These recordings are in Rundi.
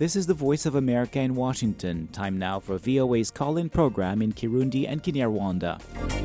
This is the Voice of America in Washington. Time now for VOA's call in program in Kirundi and Kinyarwanda.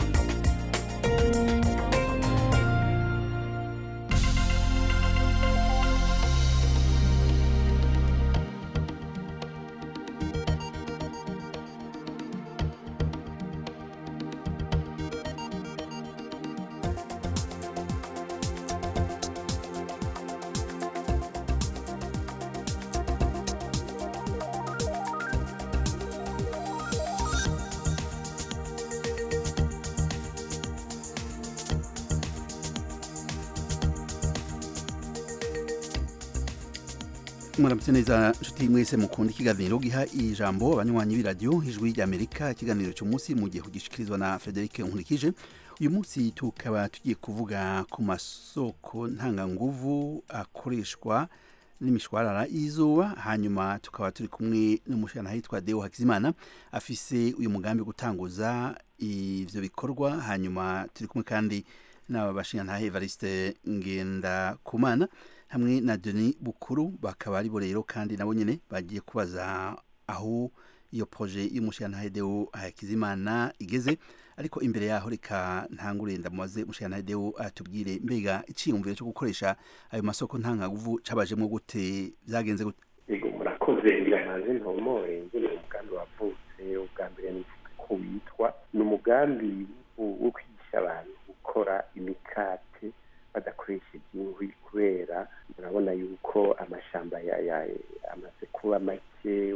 muramutse neza nshuti mwese mukunda ikiganiro giha ijambo abanywanyi b'iradiyo ijwi ry'amerika ikiganiro cy'umunsi mu gihe kugishikirizwa na frederic nkurikije uyu munsi tukaba tugiye kuvuga ku masoko ntanganguvu akoreshwa n'imishwarara y'izuba hanyuma tukaba turi kumwe n'umushana hitwa deo hakizimana afise uyu mugambi wo gutanguza ivyo bikorwa hanyuma turi kumwe kandi n'abashingantahe evariste ngendakumana hamwe na Denis Bukuru bakaba ari bo rero kandi nabo nyene bagiye kubaza aho iyo projet y'umushyirantare Deo Hakizimana igeze ariko imbere yaho reka ntangure ndamubaze umushyirantare Deo atubwire mbega iciyumviro cyo gukoresha ayo masoko ntangaguvu cabajemo gute byagenze gute yego murakoze biranaze ntomore ngene umugambi wavutse ubwa mbere nivuga ko witwa ni umugambi wo kwigisha abantu gukora imikate badakoresheje inkwi kubera murabona yuko amashamba amaze kuba make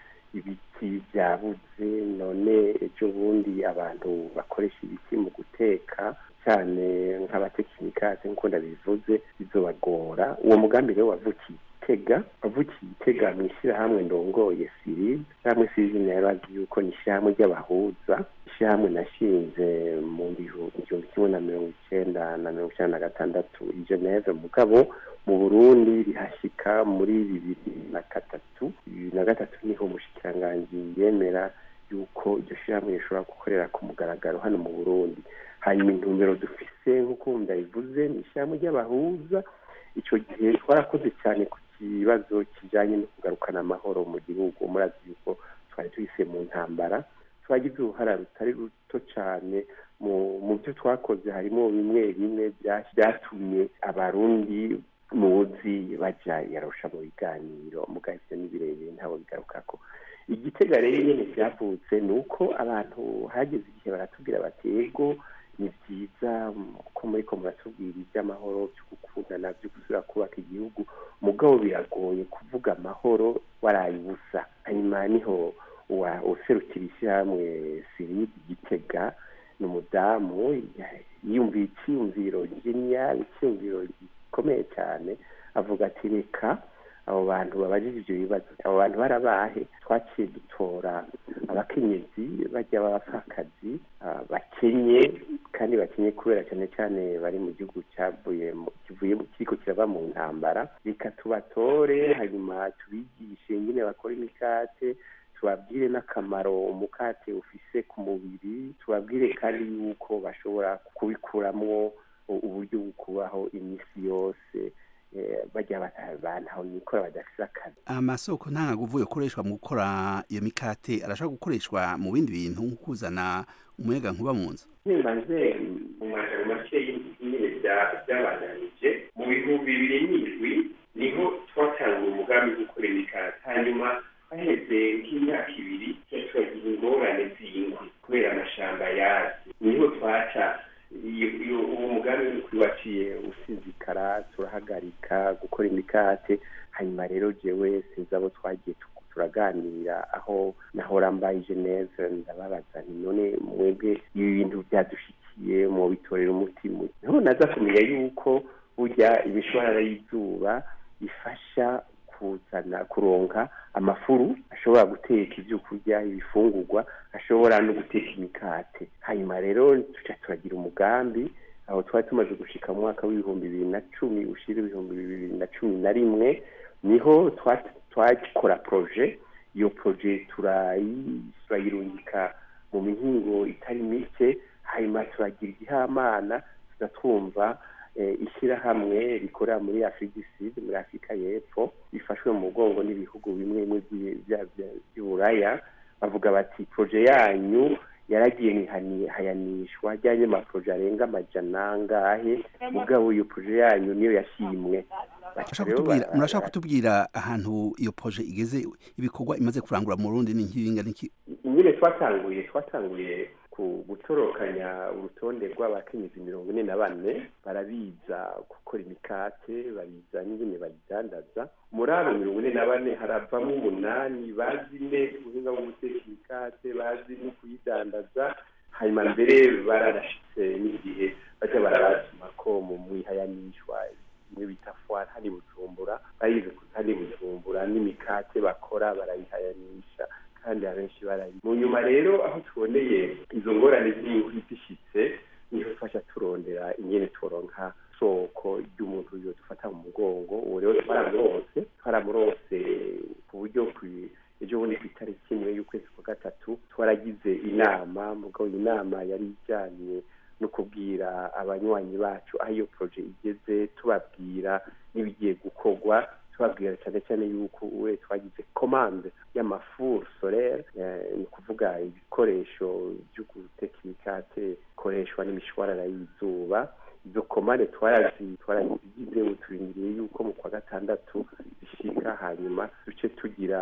ibiti byabuze none ejo bundi abantu bakoresha ibiti mu guteka cyane nk'abatekinikate nk'uko ndabivuze bizobagora uwo mugambi rero wavukiye itega wavukiye itega mu ishyirahamwe ndongoye siribe ishyirahamwe siribe nayo azi yuko ni ishyirahamwe ry'abahuza ishyirahamwe nashinze mu igihumbi kimwe na mirongo icyenda na mirongo icyenda na gatandatu i geneve mugabo mu burundi rihashyika muri bibiri na gatatu bibiri na gatatu niho umushikiranganji yemera yuko iryo shyirahamwe rishobora gukorera ku mugaragaro hano mu burundi hanyuma intumbero dufise nk'uko ndabivuze ni ishyirahamwe ry'abahuza icyo gihe twarakoze cyane ku kibazo kijyanye no kugarukana amahoro mu gihugu murazi yuko twari tuhise mu ntambara twagize uruhara rutari ruto cyane mu byo twakoze harimo bimwe bimwe byatumye abarundi muzi bajya yarusha mu biganiro mugahise n'ibirebire ntabwo bigarukako igitega rero nyine byavutse ni uko abantu hageze igihe baratubwira bati yego ni byiza ko muri ko muratubwira iby'amahoro byo gukundana byo gusubira kubaka igihugu mugabo biragoye kuvuga amahoro waraye ubusa hanyuma niho userukira ishyirahamwe siridi gitega ni umudamu yiyumviye icyiyumviro geniyali icyiyumviro gikomeye cyane avuga ati reka abo bantu babajije ibyo bibazo abo bantu barabahe twaciye dutora abakenyezi bajya b'abapfakazi bakenye kandi bakenye kubera cyane cyane bari mu gihugu cyavuye kivuye kiriko kirava mu ntambara reka tubatore hanyuma tubigishe nyine bakora imikate tubabwire n'akamaro umukate ufise ku mubiri tubabwire kandi yuko bashobora kubikuramwo uburyo bwo kubaho iminsi yose bajya abantu aho nikora badafite akazi amasoko ntangaguvu yokoreshwa mu gukora iyo mikate arashobora gukoreshwa mu bindi bintu nko kuzana umuyaga nkuba mu nzu ntibanze mu majoro make nyine byabananije mu bihumbi bibiri n'indwi niho twatangiye umugambi wo gukora imikate hanyuma haheze nk'imyaka ibiri turagira ingorane z'inkwi kubera amashamba yazi niho twaca uwo mugambi twibaciye usizikara turahagarika gukora imikate hanyuma rero jewe sinzi abo twagiye turaganira aho nahora mbaye geneve ndababaza nti none mwebwe ibi bintu byadushikiye mu bitorera umutima niho naza kumenya yuko burya imishwarara y'izuba ifasha kuzana kuronka amafuru ashobora guteka ibyo kurya ibifungurwa ashobora no guteka imikate hanyuma rero tuca turagira umugambi aho twari tumaze gushika mu mwaka w'ibihumbi bibiri na cumi ushira ibihumbi bibiri na cumi na rimwe niho twakora proje iyo proje turayirungika mu mihingo itari mike hanyuma turagira igihamana tugatwumva ishyirahamwe rikorera muri afurika sud muri afurika y'epfo rifashwe mu mugongo n'ibihugu bimwe bimwe by'uburaya bavuga bati poroje yanyu yaragiye hayanishwa ajyanye amaporoje arenga amajana angahe mugabo iyo poroje yanyu niyo yashimwe murashaka kutubwira ahantu iyo poroje igeze ibikorwa imaze kurangura mu rundi ni nk'ibinga n'iki nyine twatanguye twatanguye gutorokanya urutonde rw'abakenyezi mirongo ine na bane barabiza gukora imikate babiza n'ingene bayidandaza muri abo mirongo ine na bane haravamo umunani bazi neza ubuhinga bwo guteka imikate bazi no kuyidandaza hanyuma mbere bararashitse n'igihe bajya barabasuma ko mu mwihayanishwa bimwe bita fwari hani bujumbura bayize hani bujumbura n'imikate bakora barayihayanisha kandi abenshi barayi mu nyuma rero aho tuboneye izo ngorane z'inkwi zishitse niho tufasha turondera ingene turonka soko ry'umuntu yo dufata mu mugongo uwo rero twaramurose twaramurose ku buryo ejo bundi ku itariki imwe y'ukwezi kwa gatatu twaragize inama mugabo iyi nama yari ijyanye no kubwira abanywanyi bacu aho iyo poroje igeze tubabwira n'ibigiye gukorwa tubabwira cyane cyane yuko we twagize komande y'amafuru solere ni ukuvuga ibikoresho byo guteka imikate bikoreshwa n'imishwarara y'izuba izo komande twarazigize ubu turindiriye yuko mu kwa gatandatu zishika hanyuma duce tugira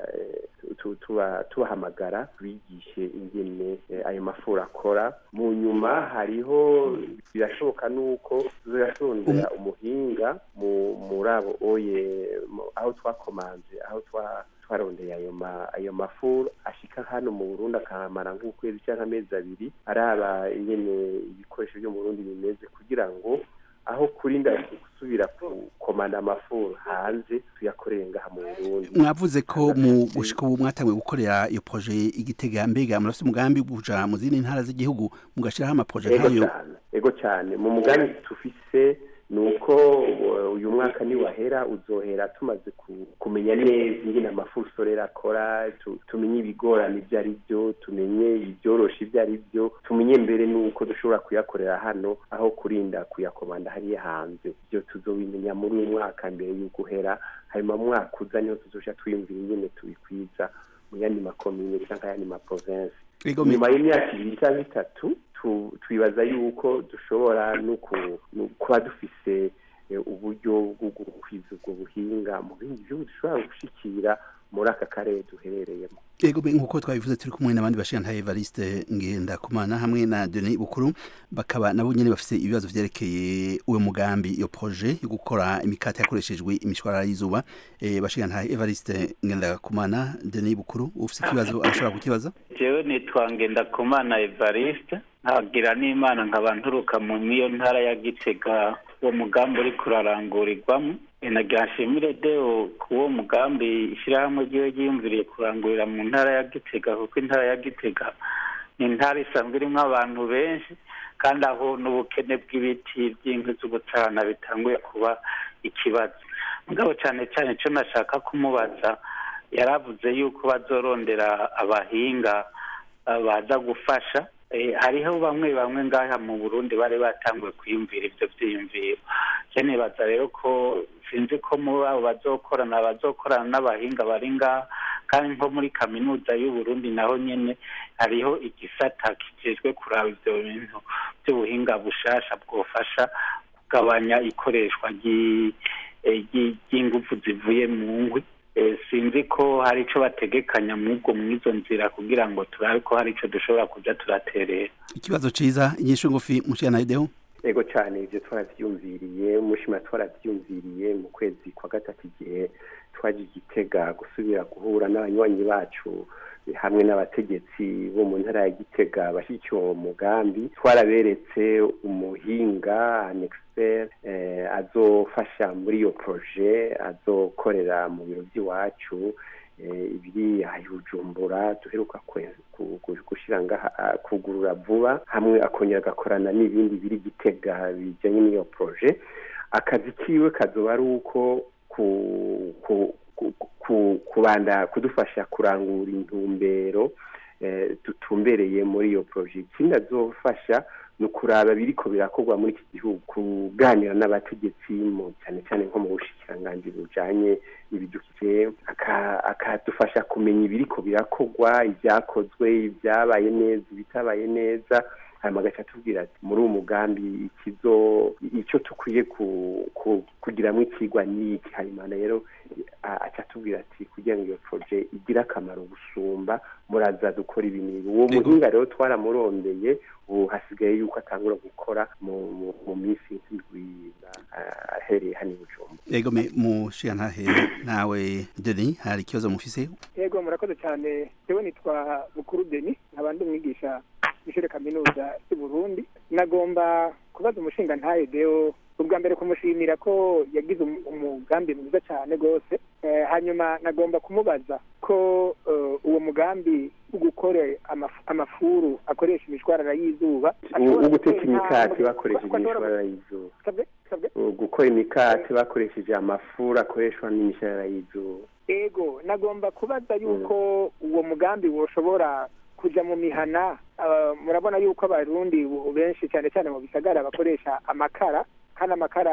tubahamagara tubigishe ingene ayo mafuru akora mu nyuma hariho birashoboka n'uko tuzarondera umuhinga muri abo oye aho twakomanze aho twarondeye ayo mafuru ashika hano mu burundi akahamara nk'ukwezi cyangwa amezi abiri araba ingene ibikoresho byo mu burundi bimeze kugira ngo aho kurinda gusubira gukomanda amafuru hanze tuyakoreye ngaha mu burundi mwavuze ko mu gushika ubu mwatanguye gukorera iyo proje igitega mbega murafite umugambi kuja mu zindi ntara z'igihugu mugashiraho amaproje nk'ayo ego cyane mu mugambi tufise ni uko uyu mwaka niwahera uzohera tumaze kumenya neza ingene amafuru sorera akora tumenye ibigorana ibyo ari byo tumenye ibyorosha ibyo ari byo tumenye mbere n'uko dushobora kuyakorera hano aho kurinda kuyakomanda hariya hanze ibyo tuzobimenya muri uyu mwaka mbere y'uko uhera hanyuma mu mwaka uza niho tuzoja twiyumvira ingene tubikwiza mu yandi makomine cyangwa ayandi maprovensi nyuma y'imyaka ibiri cyangwa itatu twibaza yuko dushobora no kuba dufise uburyo bwo gukwiza ubwo buhinga mu bindi bihugu dushobora gushikira muri aka karere duherereyemo ego nk'uko twabivuze turi kumwe n'abandi bashinga Evariste Ngendakumana hamwe na Denis Bukuru bakaba nabo nyene bafise ibibazo vyerekeye uwo mugambi iyo projet yo gukora imikate yakoreshejwe imishwarara y'izuba e, bashinga nta Evariste Ngendakumana Denis Bukuru ufise ikibazo arashobora kukibaza jewe nitwa Ngendakumana Evariste nkagira n'imana nkaba nturuka mu niyo ntara ya Gitega uwo mugambi uri kurarangurirwamo nagira nshimire deo ku uwo mugambi ishyirahamwe ryiwe ryiyumviriye kurangurira mu ntara ya gitega kuko intara ya gitega ni intara isanzwe irimo abantu benshi kandi aho n'ubukene bw'ibiti by'inkwi z'ubucana bitanguye kuba ikibazo mugabo cyane cyane icyo nashaka kumubaza yaravuze yuko bazorondera abahinga baza gufasha hariho bamwe bamwe ngaha mu burundi bari batanguye kwiyumvira ibyo byiyumviro nibaza rero ko sinzi ko muri abo bazokorana bazokorana n'abahinga bari ngaha kandi nko muri kaminuza y'uburundi naho nyine hariho igisata kijejwe kuraba ibyo bintu by'ubuhinga bushasha bwofasha kugabanya ikoreshwa ry'ingufu zivuye mu nkwi sinzi ko hari icyo bategekanya mw'ubwo mw'izo nzira kugira ngo turabe ko hari icyo dushobora kujya turaterera ikibazo cyiza inyishu ngufi mushana ideho ego cyane ibyo twarabyumviriye umushima twarabyumviriye mu kwezi kwa gatatu igihe twaje igitega gusubira guhura n'abanywanyi bacu hamwe n'abategetsi bo mu ntara ya gitega bashyigikiye uwo mugambi twaraberetse umuhinga anexpert azofasha muri iyo proje azokorera mu biro by'iwacu ibiri bujumbura duheruka gushyira ngaha kugurura vuba hamwe akongera agakorana n'ibindi biri gitega bijyanye n'iyo proje akazi kiwe kazoba ari uko kubanda kudufasha kurangura intumbero dutumbereye muri iyo proje ikindi azofasha ni ukuraba biriko birakorwa muri iki gihugu kuganira n'abategetsi cyane cyane nko mu bushikiranganji bujanye n'ibidukikije akadufasha kumenya ibiriko birakorwa ibyakozwe ibyabaye neza ibitabaye neza hanyuma agaca atubwira ati muri uwo mugambi ikizo icyo dukwiye kugiramo ikigwa ni iki hanyuma rero aca atubwira ati kugira ngo iyo poroje igire akamaro gusumba muraza dukora ibi n'ibi uwo muhinga rero twaramurondeye ubu hasigaye yuko atangura gukora mu minsi nk'indwi ahereye hano i bujumbura yego mushigantahe nawe deni hari ikibazo mufise yego murakoze cyane yewe nitwa bukuru deni nkaba ndi umwigisha w'ishure kaminuza y'u Burundi nagomba kubaza umushinga ntaye deo ubwa mbere kumushimira ko yagize umugambi mwiza cyane rwose hanyuma nagomba kumubaza ko uwo mugambi wo gukora amafuru akoresha imishwarara y'izuba wo guteka imikati bakoresheje imishwarara y'izuba gukora imikati bakoresheje amafuru akoreshwa n'imishwarara y'izuba ego nagomba kubaza yuko uwo mugambi woshobora kuja mu mihana murabona yuko abarundi benshi cyane cyane mu bisagara bakoresha amakara kandi amakara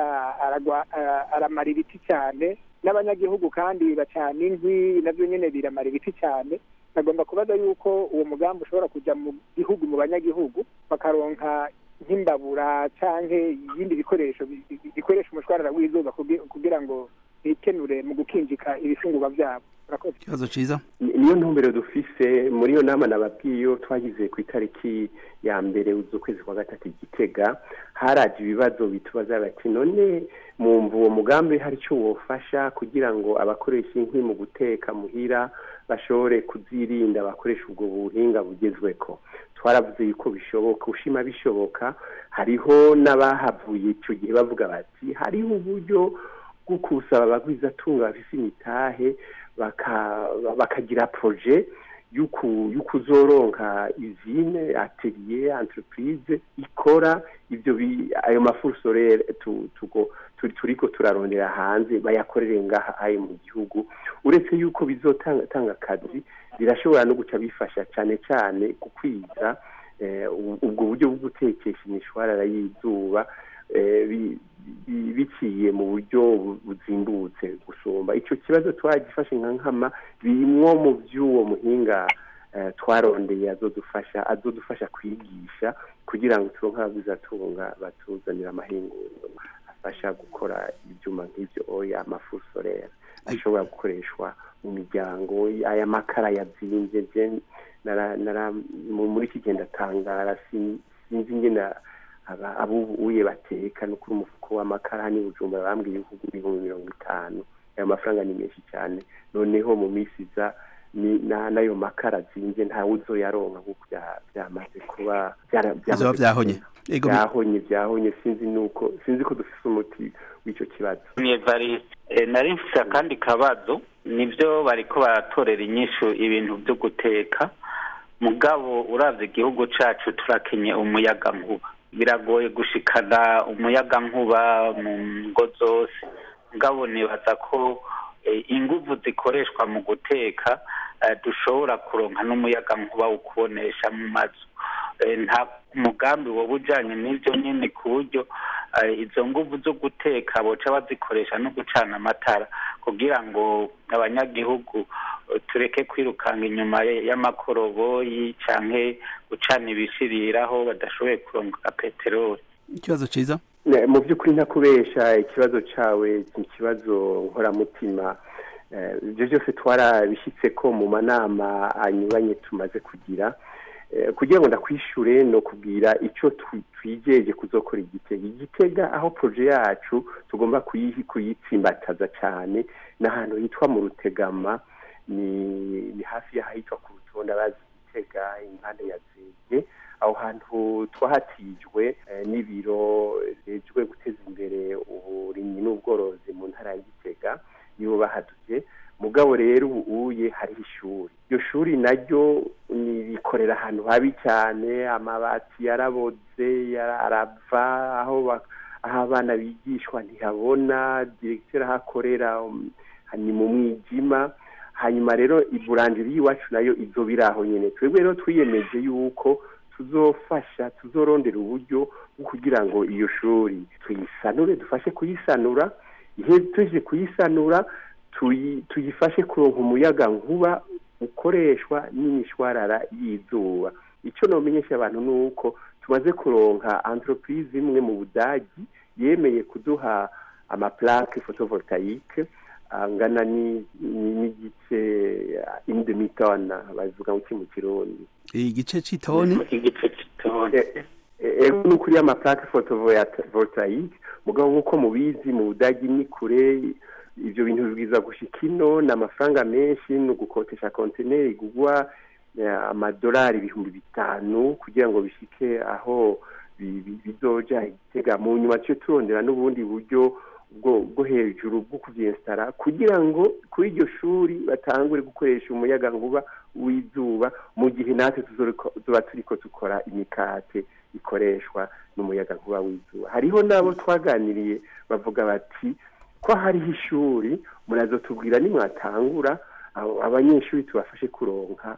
aramara ibiti cyane n'abanyagihugu kandi bacana inkwi nabyo nyine biramara ibiti cyane nagomba kubaza yuko uwo mugambi ushobora kujya mu gihugu mu banyagihugu bakaronka nk'imbabura cyangwa ibindi bikoresho bikoresha umushwarara w'izuba kugira ngo bikenure mu gukinjika ibifungurwa byabo ikibazo cyiza niyo ntumbero dufise muri iyo nama nababwiye iyo twagize ku itariki ya mbere z'ukwezi kwa gatatu igitega haraje ibibazo bitubaza bati none mwumva uwo mugambi hari icyo wofasha kugira ngo abakoresha inkwi mu guteka muhira bashobore kuzirinda bakoresha ubwo buhinga bugezweko twaravuze yuko bishoboka ushima bishoboka hariho n'abahavuye icyo gihe bavuga bati hariho uburyo bwo kusaba abagwizatunga bafise imitahe bakagira proje y'ukuzoronka izine atelier entreprise ikora ibyo ayo mafuru sorere turiko turarondera hanze bayakorere ngaha ayo mu gihugu uretse yuko bizotanga akazi birashobora no guca bifasha cyane cyane gukwiza ubwo buryo bwo gutekesha imishwarara y'izuba biciye mu buryo buzimbutse gusumba icyo kibazo twagifashe nka nkama birimwo mu by'uwo muhinga twarondeye azodufasha azodufasha kwigisha kugira ngo turonke abaguzatunga batuzanira amahinguriro afasha gukora ibyuma nk'ibyo oya amafu sorera ashobora gukoreshwa mu miryango aya makara yabyimbye muri iki gihe ndatangara sinzi ingene abubuye bateka no kuri umufuko w'amakara ni bujumbura bambwiye ibihugu ibihumbi mirongo itanu ayo mafaranga ni menshi cyane noneho mu minsi iza n'ayo makara azinze ntawe uzoyaronka nk'uko byamaze kuba byahonye byahonye byahonye sinzi nuko sinzi ko dufite umuti w'icyo kibazo nari mfite akandi kabazo nibyo bariko baratorera inyishu ibintu byo guteka mugabo uravye igihugu cacu turakenye umuyaga nkuba biragoye gushikana umuyaga nkuba mu ngo zose mugabo nibaza ko inguvu zikoreshwa mu guteka dushobora kuronka n'umuyaga nkuba wo kubonesha mu mazu nta mugambi woba ujyanye n'ibyo nyine ku buryo izo nguvu zo guteka boca bazikoresha no gucana amatara kugira ngo abanyagihugu tureke kwirukanka inyuma y'amakoroboyi cyangwa gucana ibishiriraho badashoboye kuronka peteroli ikibazo cyiza mu by'ukuri ntakubesha ikibazo cyawe ni ikibazo nkoramutima ibyo byose twarabishyitse ko mu manama anyuranye tumaze kugira kugira ngo ndakwishyure no kubwira icyo twigeje kuzokora igitega igitega aho poroje yacu tugomba kuyitsimbataza cyane ni ahantu hitwa mu rutegama ni hafi y'ahitwa ku rutonde abazi igitega impande ya zege aho hantu twahatijwe n'ibiro bijejwe guteza imbere uburimyi n'ubworozi mu ntara ya gitega nibo bahaduye mugabo rero ubuye hariho ishuri iryo shuri naryo rikorera ahantu habi cyane amabati yaraboze arava aho aho abana bigishwa ntihabona diregiteri aho akorera ni mu mwijima hanyuma rero iburanjiri y'iwacu nayo izo biri aho nyine twebwe rero twiyemeje yuko tuzofasha tuzorondera uburyo bwo kugira ngo iyo shuri tuyisanure dufashe kuyisanura ihe tuje kuyisanura tuyifashe kuronka umuyaga nkuba ukoreshwa n'imishwarara y'izuba icyo nomenyesha abantu ni uko tumaze kuronka entreprise imwe mu budagi yemeye kuduha amaplaque photovoltaique angana n'igice indemitonne bavuga ngo iki mu kirundi igice c'itoni igice c'itoni ego ni ukuri amaplaque photovoltaique mugabo nk'uko mubizi mu budagi ni kure ibyo bintu bibwiza gushika ino ni amafaranga menshi ni ugukotesha kontineri igugwa amadolari ibihumbi bitanu kugira ngo bishike aho bizoja igitega mu nyuma cyo turondera n'ubundi buryo bwo hejuru bwo kubyesitara kugira ngo kuri iryo shuri batangure gukoresha umuyaga nkuba w'izuba mu gihe natwe tuba turiko dukora imikate ikoreshwa n'umuyaga nkuba w'izuba hariho n'abo twaganiriye bavuga bati ko hariho ishuri murazo tubwira nimwatangura abanyeshuri tubafashe kuronka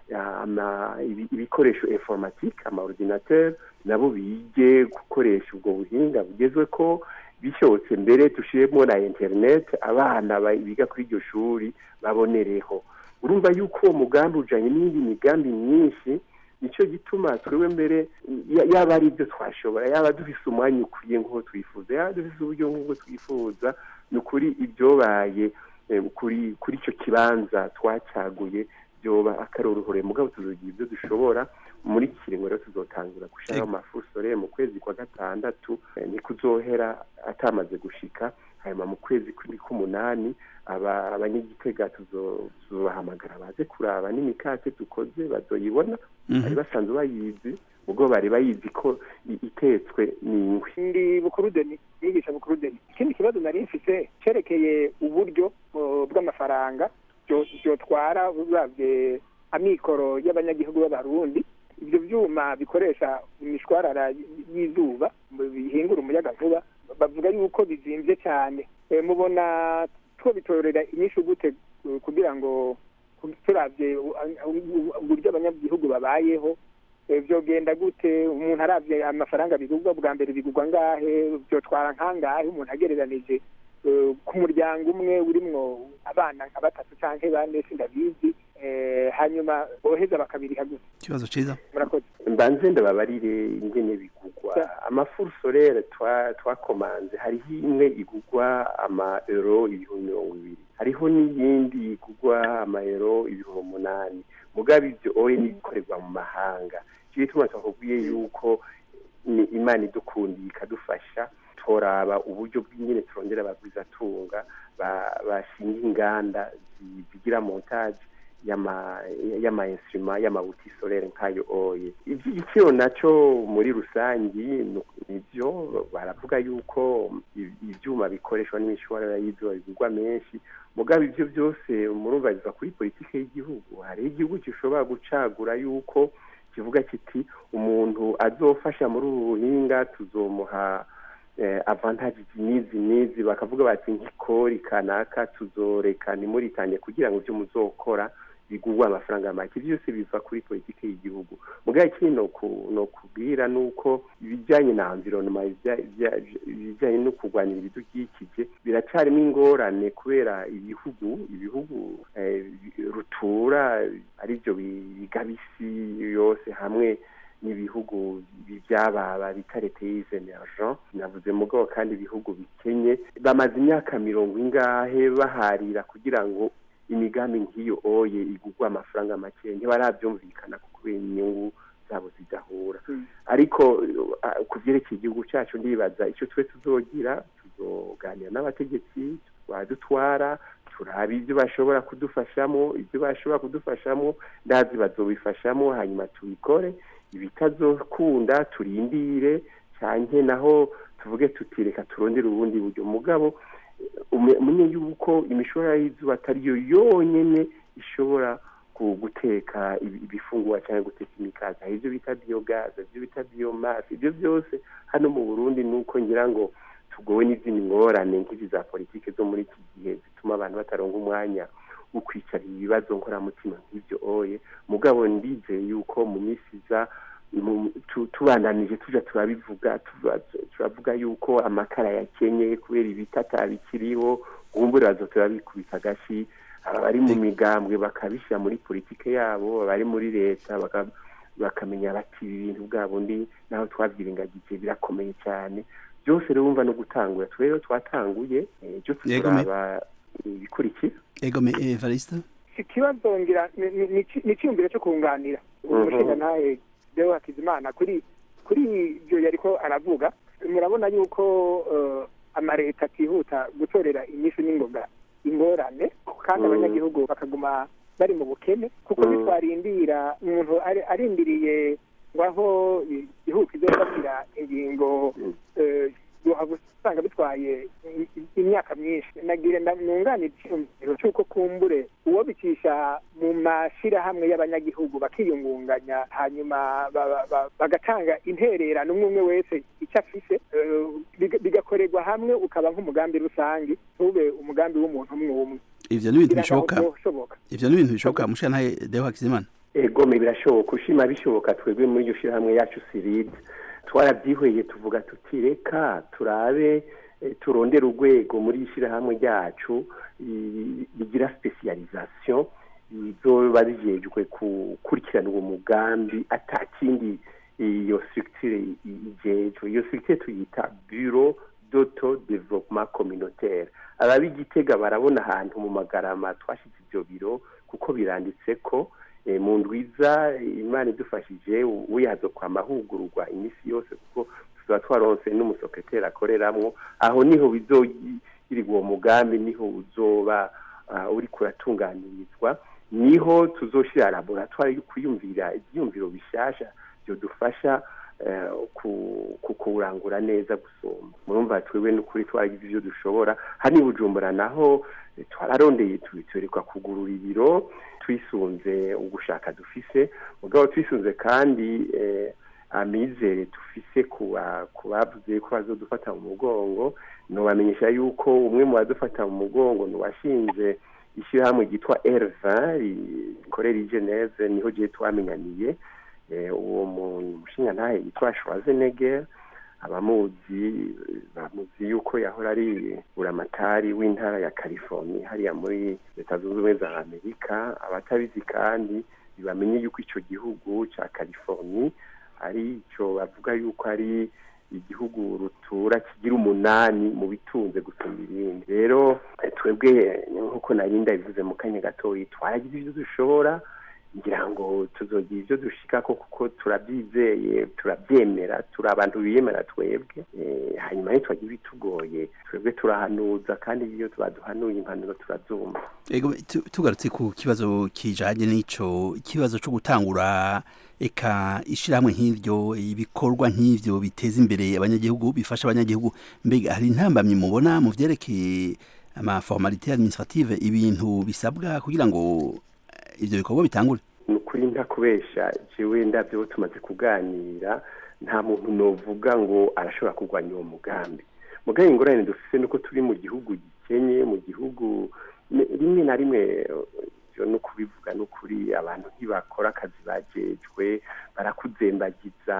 ibikoresho informatike amaordinateur nabo bige gukoresha ubwo buhinga bugezwe ko bishobotse mbere dushiremo na internet abana biga kuri iryo shuri babonereho urumva yuko uwo mugambi ujanye n'indi migambi myinshi nicyo gituma twebwe mbere yaba ari ibyo twashobora yaba dufise umwanya ukwiye nk'uko twifuza yaba dufise uburyo nk'uko twifuza ni ukuri ibyobaye kuri kuri icyo kibanza twacaguye byoba akaroruhore mugabo tuzogira ibyo dushobora muri iki kiringo rero tuzotangura gushiraho amafusore mu kwezi kwa gatandatu ni kuzohera atamaze gushika hanyuma mu kwezi k'umunani abanyagitega tuzobahamagara baze kuraba n'imikate dukoze bazoyibona bari basanzwe bayizi ubwo bari bayizi ko itetswe n'ingwe ndi bukuru deni yigisha bukuru deni ikindi kibazo nari mfise cerekeye uburyo bw'amafaranga byotwara uravye amikoro y'abanyagihugu b'abarundi ibyo byuma bikoresha imishwarara y'izuba bihingura umuyaga nkuba bavuga yuko bizimvye cyane mubona two bitorera inyishu gute kugira ngo turavye uburyo abanyagihugu babayeho byogenda gute umuntu aravye amafaranga bigurwa bwa mbere bigurwa ngahe byotwara nkangahe umuntu agereranije ku muryango umwe urimwo abana nka batatu canke bane sindabizi hanyuma boheza bakabiriha gusa ikibazo ciza murakoze mbanze ndababarire ingene bigurwa amafurusorere twakomanze hariho imwe igurwa ama euro ibihumbi mirongo ibiri hariho n'iyindi igurwa ama euro ibihumbi umunani mugabo ivyo oye n'ibikorerwa mu mahanga icyo gituma twakubwiye yuko ni imana idukundiye ikadufasha toraba uburyo bw'ingene turondera abagwizatunga bashinga inganda zigira montage y'ama instruma y'amabuti solaire nk'ayo oye ivy'igiciro naco muri rusangi nivyo baravuga yuko ivyuma bikoreshwa n'imishwarara y'izuba bigurwa menshi mugabo ivyo byose murumva biva kuri politike y'igihugu hariho igihugu gishobora gucagura yuko kivuga kiti umuntu azofasha muri ubu buhinga tuzomuha avantage n'izi n'izi bakavuga bati nk'ikori kanaka tuzoreka ntimuritange kugira ngo ibyo muzokora bigurwa amafaranga make byose biva kuri politiki y'igihugu mugabo ikindi no kubwira ni uko ibijyanye na environnement ibijyanye no kurwanira ibidukikije biracarimo ingorane kubera ibihugu ibihugu rutura aribyo bigabisi yose hamwe n'ibihugu byababa bita leta emergent navuze mugabo kandi ibihugu bikenye bamaze imyaka mirongo ingahe baharira kugira ngo imigambi nk'iyo oye igurwa amafaranga make ntibarabyumvikana kubera inyungu zabo zidahura ariko ku byerekeye igihugu cyacu ndibaza icyo twe tuzogira tuzoganira n'abategetsi badutwara turaba ibyo bashobora kudufashamo ibyo bashobora kudufashamo ndazi bazobifashamo hanyuma tubikore ibitazokunda turindire cyane naho tuvuge tutireka turondere ubundi buryo mugabo umenye yuko imishorara y'izuba atariyo yonyine ishobora guteka ibifungurwa cyangwa guteka imikaza hari ibyo bita biyogaze ibyo bita biyomasi ibyo byose hano mu burundi ni uko ngira ngo tugowe n'izindi ngorane nk'izi za politiki zo muri iki gihe zituma abantu bataronga umwanya wo kwicara ibibazo nkoramutima nk'ibyo oye mugabo ndizeye yuko mu minsi iza tubandanije tuja turabivuga turavuga yuko amakara yakenye kubera ibitata bikiriho ubumbure bazo turabikubita agashi abari mu migambwe bakabishyira muri politike yabo abari muri leta bakamenya bati ibi bintu bwa bundi naho twabyirengagije birakomeye cyane byose rero wumva no gutangura rero twatanguye byo tuzaraba ibikurikira egome evariste ikibazo ngira ni icyiyumviro cyo kunganira umushinga ntahe deo hakizimana kuri kuri ibyo yariko aravuga murabona yuko amaleta atihuta gutorera inyishu n'ingoga ingorane kandi abanyagihugu bakaguma bari mu bukene kuko bitwarindira umuntu arindiriye ngo aho igihugu kizofatira ingingo usanga bitwaye imyaka myinshi nagira nunganira icyumviro cy'uko kumbure uwo bicisha mu mashyirahamwe y'abanyagihugu bakiyungunganya hanyuma bagatanga intererano umwe umwe wese icyo afise bigakorerwa hamwe ukaba nk'umugambi rusange ntube umugambi w'umuntu umwe umwe ivyo ni ibintu bishoboka ivyo ni ibintu bishoboka mushana Deo Hakizimana egome birashoboka ushima bishoboka twebwe muri iryo shirahamwe yacu siride twarabyihweye tuvuga tuti reka turabe turondera urwego muri ishyirahamwe ryacu rigira specialisation bizoba bijejwe gukurikirana uwo mugambi atakindi iyo structure ijejwe iyo structure tuyita bureau d'auto development communautaire ababigitega barabona ahantu mu magarama twashyize ibyo biro kuko biranditse ko mu ndwiza imana idufashije wihazo kwa mahugurwa iminsi yose kuko tuzaba twaronse n'umusekreteri akoreramo aho niho bizogirirwa uwo mugambi niho uzoba uri kuratunganirizwa niho tuzoshira laboratoire yo kwiyumvira ibyiyumviro bishasha byodufasha kukurangura neza gusoma murumva twebwe n'ukuri twaragize ibyo dushobora hano i bujumbura naho twararondeye tuberekwa kugurura ibiro twisunze ugushaka dufise mugabo twisunze kandi amizere dufise ku bavuze ko bazodufata mu mugongo nubamenyesha yuko umwe mu badufata mu mugongo ni uwashinze ishyirahamwe ryitwa erva rikorera i geneve niho gihe twamenyaniye uwo mushinga ntahe yitwa schwarzenegger abamuzi bamuzi yuko yahora ari buramatari w'intara ya california hariya muri leta zunze ubumwe za amerika abatabizi kandi bibamenye yuko icyo gihugu cya california ari icyo bavuga yuko ari igihugu rutura kigira umunani mu bitunze gusumba ibindi rero twebwe nk'uko nari ndabivuze mu kanya gatoya twaragize ibyo dushobora ngira ngo tuzogira ibyo dushikako kuko turabyizeye turabyemera turi abantu biyemera twebwe hanyuma rero twagira ibitugoye twebwe turahanuza kandi iyo baduhanuye impanuro turazumva tugarutse ku kibazo kijanye n'ico ikibazo cyo gutangura eka ishyirahamwe nk'iryo ibikorwa nk'ivyo biteza imbere abanyagihugu bifasha abanyagihugu mbega hari intambamyi mubona mu vyerekeye amaformalite administrative ibintu bisabwa kugira ngo ivyo bikorwa bitangure ni ukuri nta kubesha jewe ndavyo tumaze kuganira nta muntu novuga ngo arashobora kurwanya uwo mugambi mugabe ingorane dufise nuko turi mu gihugu gikenye mu gihugu rimwe na rimwe no kubivuga n'ukuri abantu ntibakora akazi bajejwe barakuzembagiza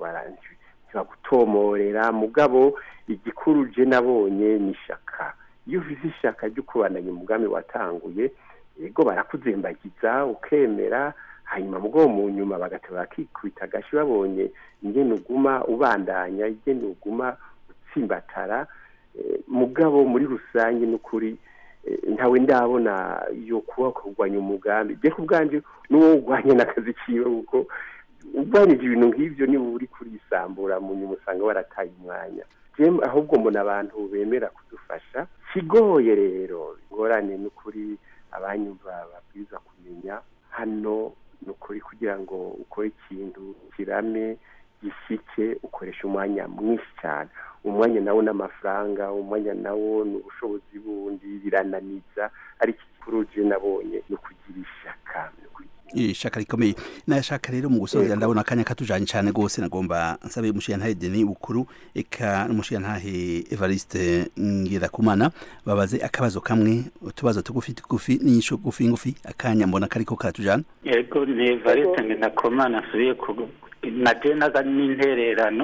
ntibagutomorera mugabo igikuru je nabonye ni ishaka iyo ufise ishaka ryo kubandanya umugambi watanguye yego barakuzembagiza ukemera hanyuma mugabo mu nyuma bagateba bakikubita agashi babonye ingene uguma ubandanya ingene uguma utsimbatara mugabo muri rusange n'ukuri ntawe ndabona yo kuba kurwanya umugambi bye ku bwanjye n'uwo urwanya n'akazi kiwe kuko urwanyije ibintu nk'ibyo niba uri kurisambura mu nyuma usanga warataye umwanya ahubwo mbona abantu bemera kudufasha kigoye rero ingorane n'ukuri abanyumva babwiza kumenya hano ni ukuri kugira ngo ukore ikintu kirame gishike ukoresha umwanya mwinshi cyane umwanya nawo n'amafaranga umwanya nawo ni ubushobozi bundi birananiza ariko ikikuru je nabonye ni ukugira ishaka ishaka rikomeye nashaka rero mu gusoza ndabona akanya katujanye cyane gose nagomba nsabe umushiyantahe Denis Bukuru eka n'umushiyantahe Evariste Ngirakumana babaze akabazo kamwe utubazo tugufi tugufi n'inyisho gufi ngufi akanya mbona kariko karatujana yego ni Evariste Ngirakumana asubiye ku naje naga n'intererano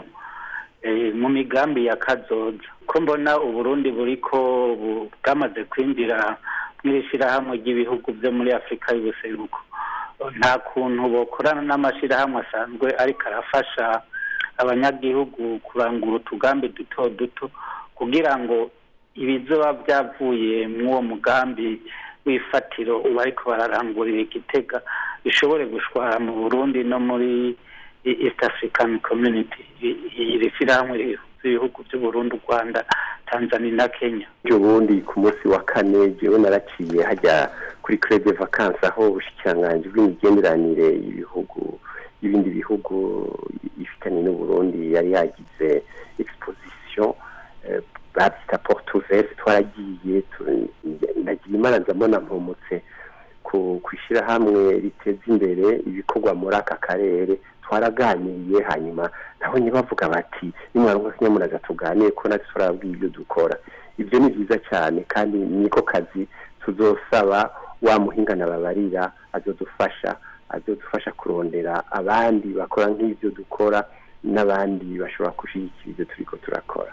mu migambi ya kazoza ko mbona uburundi buriko bwamaze kwinjira mw'ishyirahamwe ry'ibihugu byo muri afurika y'ubuseruko nta kuntu bokorana n'amashyirahamwe asanzwe ariko arafasha abanyagihugu kurangura utugambi duto duto kugira ngo ibizoba byavuye mw'uwo mugambi w'ifatiro uba ariko bararangurira igitega bishobore gushwara mu burundi no muri east african community iri shyirahamwe ibihugu by'uburundi u rwanda tanzania na kenya ubundi ku munsi wa kane jewe naraciye hajya kuri crede vacances aho ubushikiranganji bw'imigenderanire y'ibihugu y'ibindi bihugu ifitanye n'uburundi yari yagize exposition babyita porte ouverte twaragiye nagiye imana ndabona mpumutse ku ishyirahamwe riteza imbere ibikorwa muri aka karere twaraganiriye hanyuma nabonye bavuga bati nimwaronka kinyamunaga tuganire ko natwe turabwiye ibyo dukora ibyo ni byiza cyane kandi niko kazi tuzosaba wa muhingana babarira azodufasha azodufasha kurondera abandi bakora nk'ibyo dukora n'abandi bashobora gushyigikira ibyo turiko turakora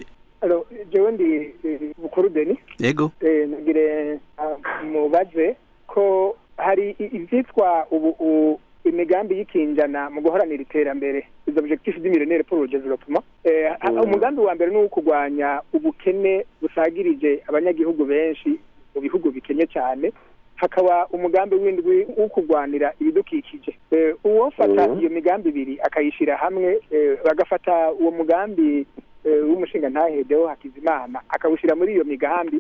jewe ndi bukuru deni yego nagire mubaze ko hari ivyitwa ubu imigambi y'ikinjana mu guharanira iterambere izo objectif d'imillennaire pour le développement umugambi wa mbere ni uwo kurwanya ubukene busagirije abanyagihugu benshi mu bihugu bikenye cyane hakaba umugambi w'indwi wo kurwanira ibidukikije uwofata iyo migambi ibiri akayishyira hamwe bagafata uwo mugambi w'umushinga ntahedeho hakizimana akawushyira muri iyo migambi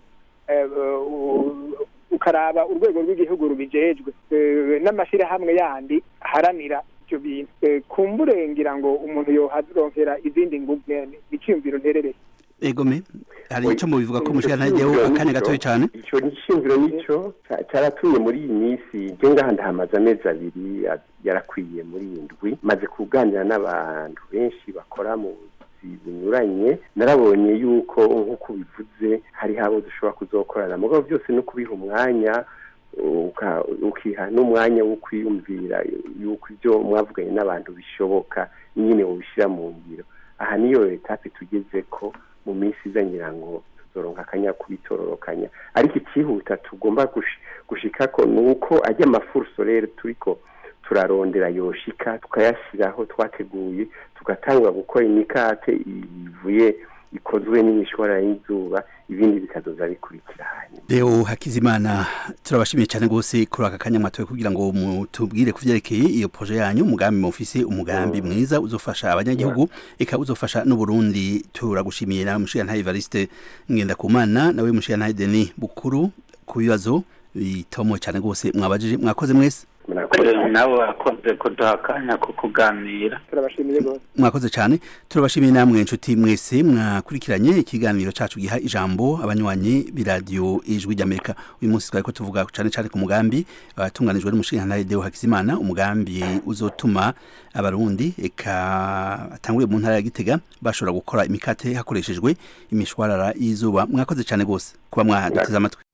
ukaraba urwego rw'igihugu rubijejwe n'amashyirahamwe yandi aharanira ibyo bintu kumbure ngira ngo umuntu yoharonkera izindi ngugu iciyumviro nterereye egome hari icyo mubivuga ko umushinga ntahedeho akanya gatoya cyane icyo gishingiro nicyo cyaratumye muri iyi minsi njye ngaha ndahamaze amezi abiri yarakwiye muri iyi ndwi maze kuganira n'abantu benshi bakora mu binyuranye narabonye yuko nk'uko bivuze hariho abo dushobora kuzokorana mugabo byose no kubiha umwanya ukiha n'umwanya wo kwiyumvira yuko ibyo mwavuganye n'abantu bishoboka nyine ubishyira mu ngiro aha niyo etape tugeze ko mu minsi iza ngira ngo tuzoronka akanya kubitororokanya ariko ikihuta tugomba gushika ko ni uko ajya amafuru rero turiko turarondera yoshika tukayashyiraho twateguye tugatanga gukora imikate ivuye ikozwe n'imishwara y'izuba ibindi bikazoza bikurikira hanyuma Leo Hakizimana turabashimiye cyane gose kuri aka kanya mwatoye kugira ngo mutubwire kuvyerekeye iyo projet yanyu umugambi mufise umugambi mwiza uzofasha abanyagihugu eka uzofasha n'u Burundi turagushimiye na mushiya nta Evariste ngenda kumana nawe mushiya nta Denis Bukuru ku bibazo bitomo cyane gose mwabajije mwakoze mwese nawe wakoze kuduha akanya ko kuganira turabashimiye rwose mwakoze cyane turabashimiye namwe inshuti mwese mwakurikiranye ikiganiro cacu giha ijambo abanywanyi b'iradiyo ijwi ry'amerika uyu munsi twari ko tuvuga cyane cyane ku mugambi watunganijwe n'umushinga Deo Hakizimana umugambi uzotuma abarundi eka atanguriye mu ntara ya Gitega bashobora gukora imikate hakoreshejwe imishwarara y'izuba mwakoze cyane gose kuba mwaduteze amatwi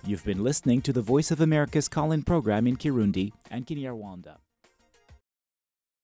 You've been listening to the Voice of America's call in program in Kirundi and Kinyarwanda.